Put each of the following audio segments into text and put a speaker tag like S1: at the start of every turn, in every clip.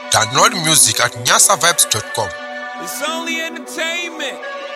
S1: Download music at nyasavibes.com.
S2: It's only entertainment.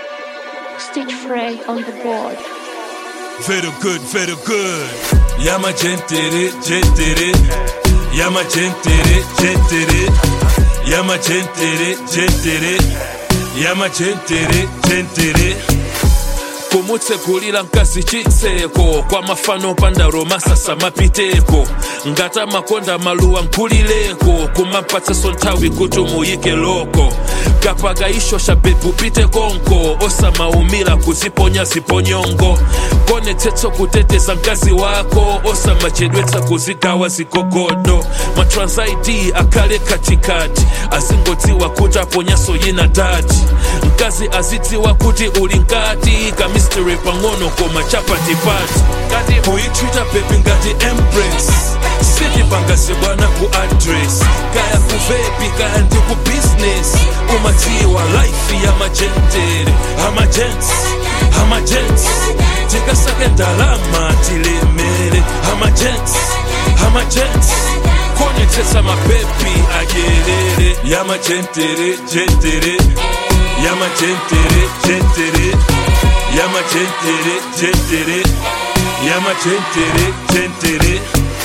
S3: Stitch Frey on the board.
S2: Very good, very good. Yama gentere, gentere. Yama gentere, gentere. Yama gentere, gentere. Yama gentere, gentere. kumutsekulira mkazi chitseko kwa mafano panda romasasa mapiteko ngata makonda maluwa nkulileko kumapatsaso nthawi kuti muyike loko kapakaishosha bebu pite konko osamaumira kuziponya ziponyongo konetsetsa kuteteza mkazi wako osamachedwetsa kuzigawa zigogodo matransaidi akhale katikati azingodziwa kuti aponyaso yina dati mkazi azidziwa kuti uli nkati kamisteri pang'ono koma chapatipati kuyitwita bebi ngati embrace sitipangase bwana ku address kaya kuvepi kaya ndi ku business umadziwa life ya majentere amajents amajents tikasake ndalama tilemere amajents amajents konetsetsa mapepi adyerere yamajentere jentere yamajentere jentere yamajentere jentere yamajentere jentere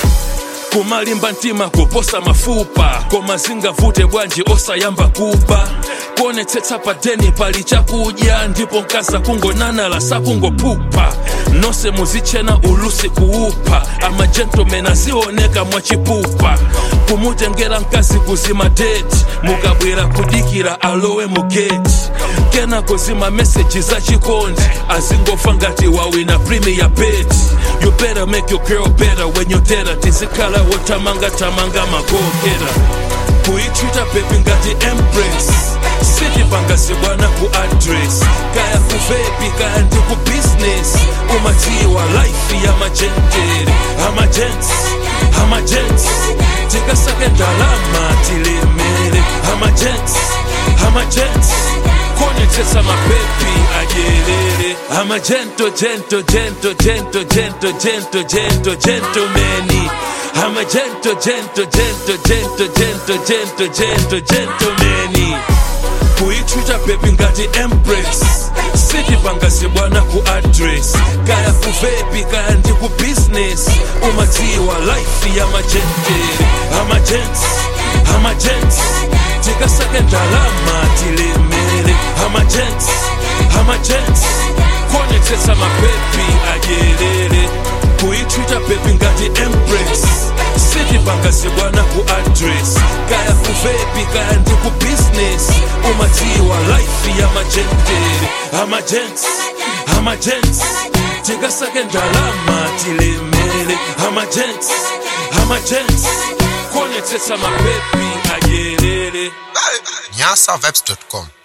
S2: kumalimba mtima kuposa mafupa koma zingavute bwanji osayamba kuba kuonetsetsa padeni pali chakudya ndipo mkaza kungonanala sakungopupa nonse muzichena ulusi kuupa amajentomen azioneka mwachipupa kumutengera mkazi kuzima deti mukabwera kudikira alowe mugeti kenako zima meseji za chikondi azingofa ngati wawina premier bet you better make your girl better when you tera tizikhala wotamanga tamanga magokera kuyitwita bebi ngati embrace sitipangase bwana ku address kaya kuvepi kaya ndi ku business umadziwa life ya majentere amajents amajents tikasake ndalama tilemere amajents amajents konetsetsa mapepi adyerere amajento jento jento jento jento jento jento gentomeni amajento jento jento jento jento jento jento gentomeni kuyitwita bebi ngati embrace sitipangase bwana ku address kaya kuvepi kaya ndi ku business umadziwa life ya majentere amajents amajents tikasake ndalama tilemere amajents amajents konetsetsa mapepi adyerere kuyitwita bebi ngati embrace sitipangase bwana ku address kaya kuvepi kaya ndi ku business umadziwa life ya majentere amajents amajents tikasake ndalama tilemere amajents amajents konetsetsa mapepi adyerere
S1: nyasavibes.com.